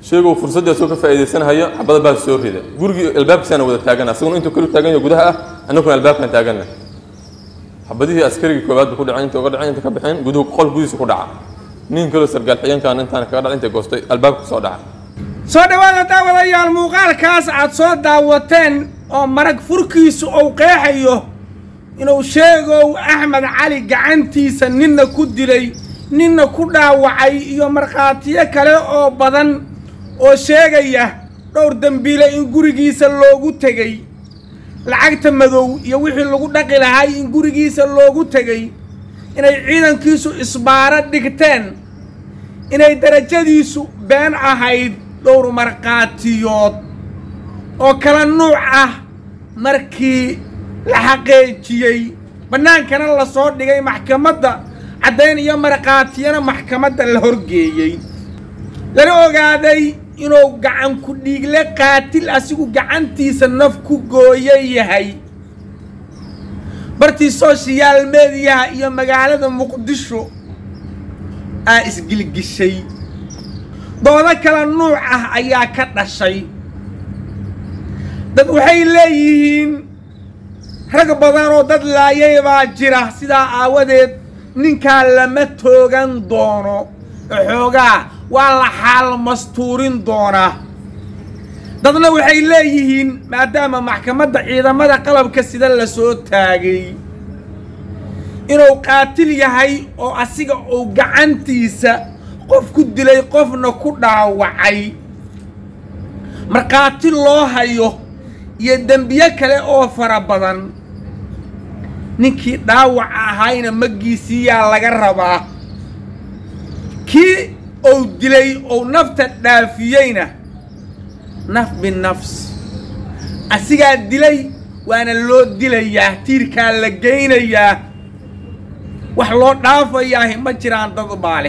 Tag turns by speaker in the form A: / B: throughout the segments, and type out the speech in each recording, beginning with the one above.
A: sheegow fursadda soo ka faa'iidaysanahaya xabada baa soo rida gurigii albaabkiisana wada taagan asaguna intuu kelu taagan yahay gudaha ah annaguna albaabkan taaganna xabadihii askarigii koowaad ba ku dhaceen inta uga dhaceen inta ka baxeen guduhu qol gudihiisa ku dhaca nin kaloo sargaal xigeenkaan intaan kaga dhac intay goostay albaabka soo dhaca
B: soo dhowaada daawadayaal muuqaalkaas aad soo daawateen oo marag furkiisu uu qeexayo inuu sheegow axmed cali gacantiisa ninna ku dilay ninna ku dhaawacay iyo markhaatiyo kale oo badan oo sheegaya dhowr dembiile in gurigiisa loogu tegey lacagta madow iyo wixii lagu dhaqi lahay in gurigiisa loogu tegey inay ciidankiisu isbaaro dhigteen inay darajadiisu been ahayd dhowr markhaatiyood oo kala nuuc ah markii la xaqeejiyey bannaankana la soo dhigay maxkamadda caddayn iyo markhaatiyana maxkamadda la horgeeyey lana ogaaday inuu gacan ku dhiigle qaatil asigu gacantiisa naf ku gooya yahay bartii sooshiyaal mediyaha iyo magaalada muqdisho aa isgilgishay doodo kala nuuc ah ayaa ka dhashay dad waxay leeyihiin rag badan oo dad laayay baa jira sidaa aawadeed ninkaa lama toogan doono xoogaa waa la xaal mastuurin doonaa dadna waxay leeyihiin maadaama maxkamadda ciidamada qalabka sida la soo taagay inuu qaatil yahay oo asiga uu gacantiisa qof ku dilay qofna ku dhaawacay markhaati loo hayo iyo dembiye kale oo fara badan ninkii dhaawaca ahayna maggiisiiyaa laga rabaa kii uu dilay ou nafta dhaafiyeyna naf binafs asigaa dilay waana loo dilayaa tiirkaa la geynayaa wax loo dhaafayaahi ma jiraan dad baale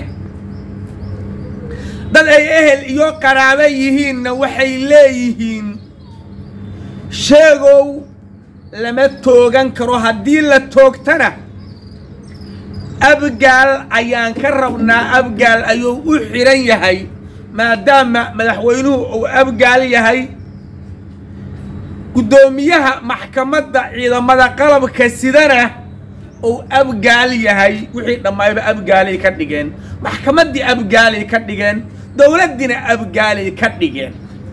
B: dad ay ehel iyo qaraabo yihiinna waxay leeyihiin sheegow lama toogan karo haddii la toogtana abgaal ayaan ka rabnaa abgaal ayuu u xidhan yahay maadaama madaxweynuhu uu abgaal yahay guddoomiyaha maxkamadda ciidamada qalabka sidana uu abgaal yahay wixii dhammaayba abgaalay ka dhigeen maxkamaddii abgaalay ka dhigeen dowladdiina abgaalay ka dhigeen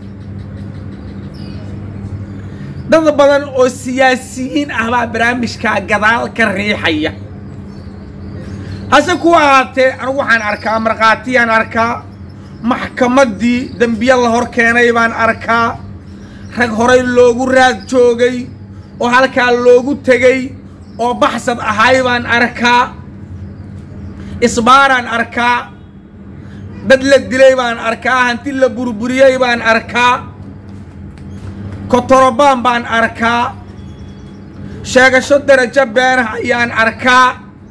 B: dad badan oo siyaasiyiin ah baa barnaamijkaa gadaal ka riixaya hase ku ahaatee anigu waxaan arkaa markhaatiyaan arkaa maxkamaddii dembiye la hor keenay baan arkaa rag horay loogu raad joogay oo halkaa loogu tegey oo baxsad ahay baan arkaa isbaaraan arkaa dad la dilay baan arkaa hanti la burburiyey baan arkaa kotorobaan baan arkaa sheegasho darajo beenah ayaan arkaa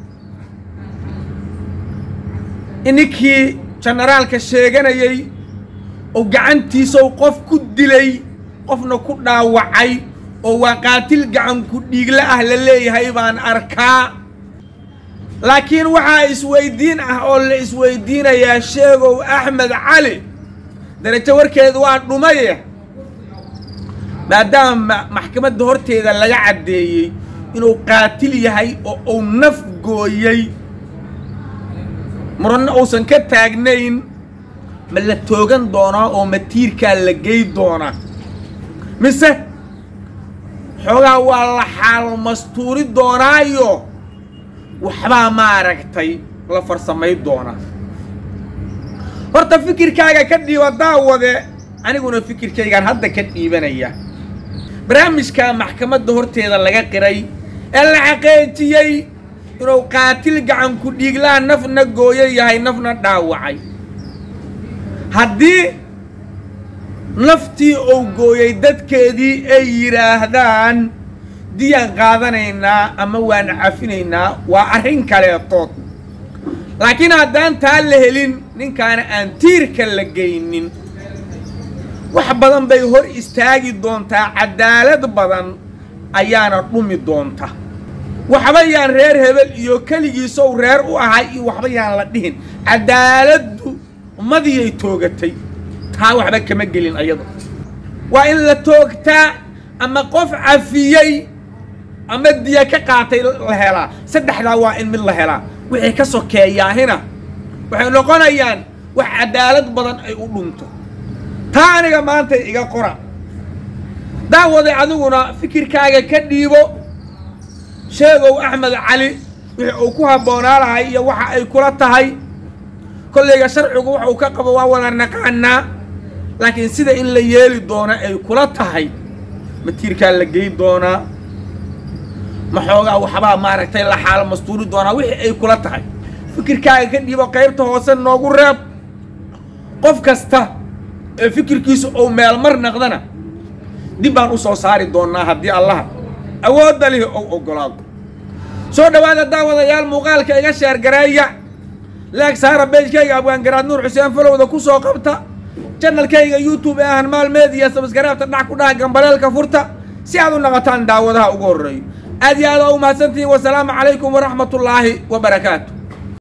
B: ninkii jenaraalka sheeganayey oo gacantiisau qof ku dilay qofna ku dhaawacay oo waa qaatil gacan ku dhiigla ah la leeyahay baan arkaa laakiin waxaa isweydiin ah oo la isweydiinayaa sheegow axmed cali darajo warkeedu waa dhumaye maadaama maxkamadda horteeda laga caddeeyey inuu qaatil yahay oo uu naf gooyey muranna uusan ka taagnayn ma la toogan doonaa oo matiirkaa la gey doonaa mise xoogaa waa la xaal mastuuri doonaayo waxbaa maaragtay la farsamay doonaa horta fikirkaaga ka dhiiba daawade aniguna fikirkaygaan hadda ka dhiibanaya barnaamijka maxkamadda horteeda laga qiray ee la xaqeejiyey inuu qaatil gacan ku dhiiglaa nafna gooyo yahay nafna dhaawacay haddii naftii uu gooyey dadkeedii ay yidhaahdaan diyaan qaadanaynaa ama waan cafinaynaa waa arrin kaleetood laakiin haddaan taa la helin ninkaana aan tiirka la geynin wax badan bay hor istaagi doontaa cadaalad badan ayaana dhumi doonta waxba yaan reer hebel iyo keligiisow reer u ahay iyo waxba yaan la dhihin cadaaladdu ummadiyay toogatay taa waxba kama gelin ayado waa in la toogtaa ama qof cafiyey ama diya ka qaatay la helaa saddexdaa waa in mid la helaa wixii ka sokeeyaahina waxay noqonayaan wax cadaalad badan ay u dhunto taa aniga maanta iga qora daawaday adiguna fikirkaaga ka dhiibo sheegow axmed cali wixii uu ku habboonaa lahay iyo waxa ay kula tahay kollayga sharcigu waxa uu ka qabo waa wada naqaanaa laakiin sida in la yeeli doono ay kula tahay matiirkaa la gey doonaa maxoogaa waxbaa maaragtay la xaalo mastuuri doonaa wixii ay kula tahay fikirkaaga ka dhiibo qaybta hoose noogu reeb qof kasta ee fikirkiisu uu meelmar naqdana dib baan u soo saari doonnaa haddii allaha awoodda lihi ou oggolaado soo dhowaada daawadayaal muuqaalka iga sheergareeya laag saara beejkayga abwaangaraad nuur xuseen falowda ku soo qabta janalkayga youtube ee ahan maal meediya sabskaraabta dhac ku dhaha gambaleelka furta si aad u naqataan daawadaha ugu horreeyo aad iyo aad aa u mahadsantihiin wasalaamu calaykum waraxmatullaahi wa barakaatu